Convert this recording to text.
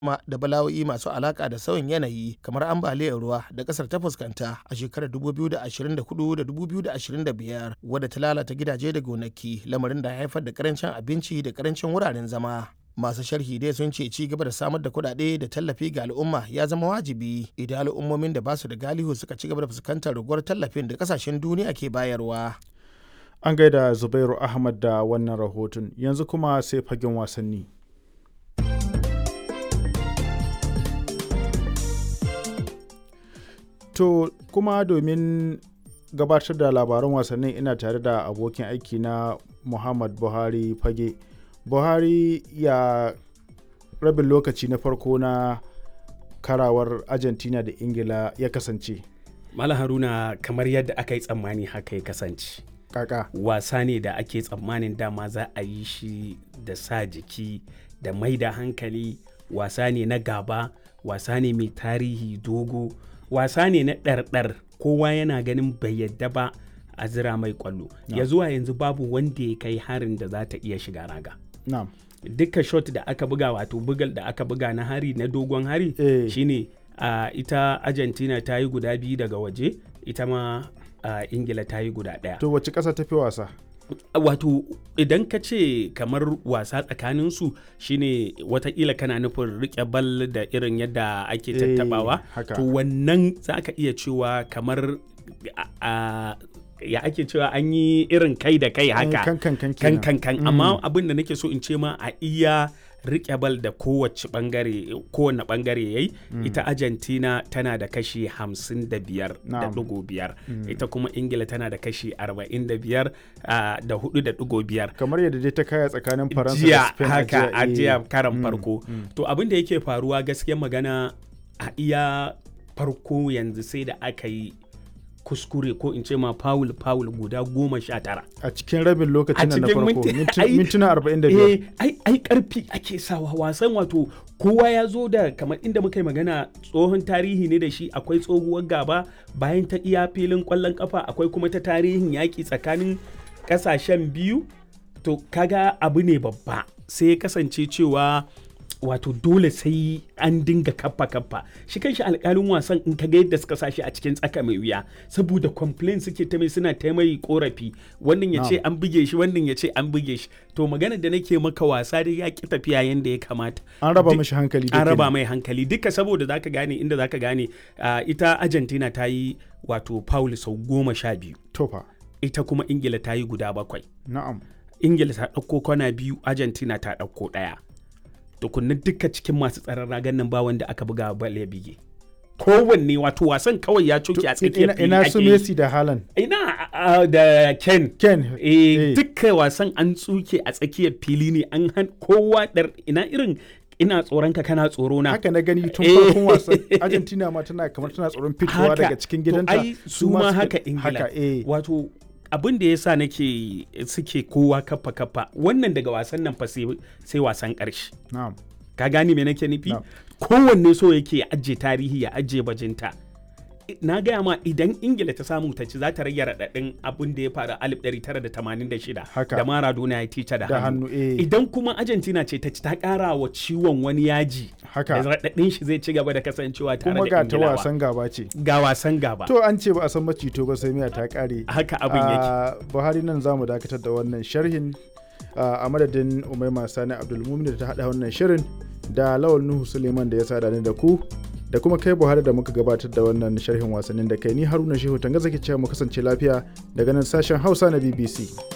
kuma da bala'o'i masu alaka da sauyin yanayi kamar ambaliyar ruwa da kasar ta fuskanta a shekarar 2024 da 2025 wadda ta lalata gidaje da gonaki lamarin da ya haifar da karancin abinci da karancin wuraren zama masu sharhi dai sun ce ci gaba da samar da kuɗaɗe da tallafi ga al'umma ya zama wajibi idan al'ummomin da ba su da galihu suka ci gaba da fuskantar raguwar tallafin da kasashen duniya ke bayarwa An gaida Zubairu Ahmad da wannan rahoton yanzu kuma sai fagen wasanni. To kuma domin gabatar da labaran wasannin ina tare da abokin aiki na Muhammad Buhari fage. Buhari ya rabin lokaci na farko na karawar Argentina da Ingila ya kasance. Mala Haruna kamar yadda aka yi tsammani haka ya kasance. Kaka. Wasa ne da ake tsammanin dama za a yi shi da sa jiki da mai da hankali wasa ne na gaba wasa ne mai tarihi dogo wasa ne na ɗarɗar kowa yana ganin bai yadda ba a zira mai kwallo ya zuwa yanzu babu wanda ya kai harin da za ta iya shiga raga Na'am. duka shot da aka buga wato bugal da aka buga na hari na dogon hari Eh. shine uh, ita argentina ta yi guda biyu daga waje ita ma uh, ingila ta yi guda ɗaya To wace ƙasa tafi wasa? wato idan ka ce kamar wasa tsakaninsu shine watakila kana nufin rike bal da irin yadda ake Eh, tattabawa haka. to wannan za ka iya cewa kamar a- a- ya ake cewa an yi irin kai da kai haka Kan kan kan kan kenan. kan kan amma abin da nake so in ce ma a iya rike bal da kowace bangare kowane bangare yayi ita Argentina tana da kashi 55 da Na'am. digo biyar ita kuma Ingila tana da kashi 45 ah, da hudu da digo biyar Kamar yadda dai ta kaya tsakanin Faransa da jiya Spain haka a eh. jiya karan Mm, farko mm. to abin da yake faruwa gaskiyar magana a iya farko yanzu sai da aka yi kuskure ko in ce ma foul foul guda goma sha tara A cikin rabin A lokacin nan na cikin farko minti- minti- ai- mintuna 45. eh ai ai karfi ake sawa wasan wato kowa ya zo da kamar inda muka yi magana tsohon tarihi ne da shi akwai tsohuwar gaba bayan ta iya filin kwallon kafa akwai kuma ta tarihin yaƙi tsakanin ƙasashen biyu to kaga abu ne babba sai ya kasance cewa wato dole sai an dinga kaffa kaffa shi kanshi alkalin wasan in ka ga yadda suka sashi a cikin tsaka mai wuya saboda complain suke ta mai suna ta mai korafi wannan ya ce an buge shi wannan ya ce an buge shi to magana da nake maka wasa dai ya ki tafiya yanda ya kamata An raba Duk- mashi hankali dai an raba kenan. mai hankali duka saboda zaka gane inda zaka gane ah, ita Argentina ta yi wato foul sau goma sha biyu Tofa. ita kuma Ingila ta yi guda bakwai Na'am. ingila ta ɗauko kwana biyu argentina ta ɗauko ɗaya tukunna duka cikin masu tsaron ragan nan ba wanda aka buga bal ya bige kowanne wato wasan kawai ya coke a tsakiyar Ina, fili ina ake su yi. Messi da Haaland. ina a- da ken Ken. eh duka wasan an tsuke a tsakiyar fili ne an han kowa dar ina irin ina tsoron ka kana tsoro na Haka na gani tun Eh. farkon wasan. Argentina ma tana kamar tana tsoron fitowa Haka. daga cikin To gidanta. ai su ma suka- haka ingila Haka eh. wato abin da ya sa nake suke kowa kafa kafa wannan daga wasan nan fa sai sai wasan ƙarshe Na'am. ka gane me nake nufi Na'am. kowanne so yake ya ajiye tarihi ya ajiye bajinta I- na gaya ma idan ingila ta samu ta ci za ta rage raɗaɗin abin da ya faru a 1986 Haka. da maradona ya tica da, Da hannu hannu, eh. idan kuma argentina ce ta ci ta ƙara wa ciwon wani yaji Haka. da raɗaɗin shi zai ci gaba da kasancewa tare Kuma da ga ta ingilawa wasan gaba ce. ga wasan gaba To an ce ba a san macito ba sai miya ta kare. haka abin yake Ah, Buhari nan za mu dakatar da wannan sharhin ah, a madadin Umaima Sani Abdulmumin da ta haɗa wannan shirin da Lawal Nuhu Suleiman da ya sada ni da ku da kuma kai Buhari da muka gabatar da wannan sharhin wasannin da kai ni Haruna Shehu Tanga zaki cewa mu kasance lafiya daga nan sashen Hausa na BBC.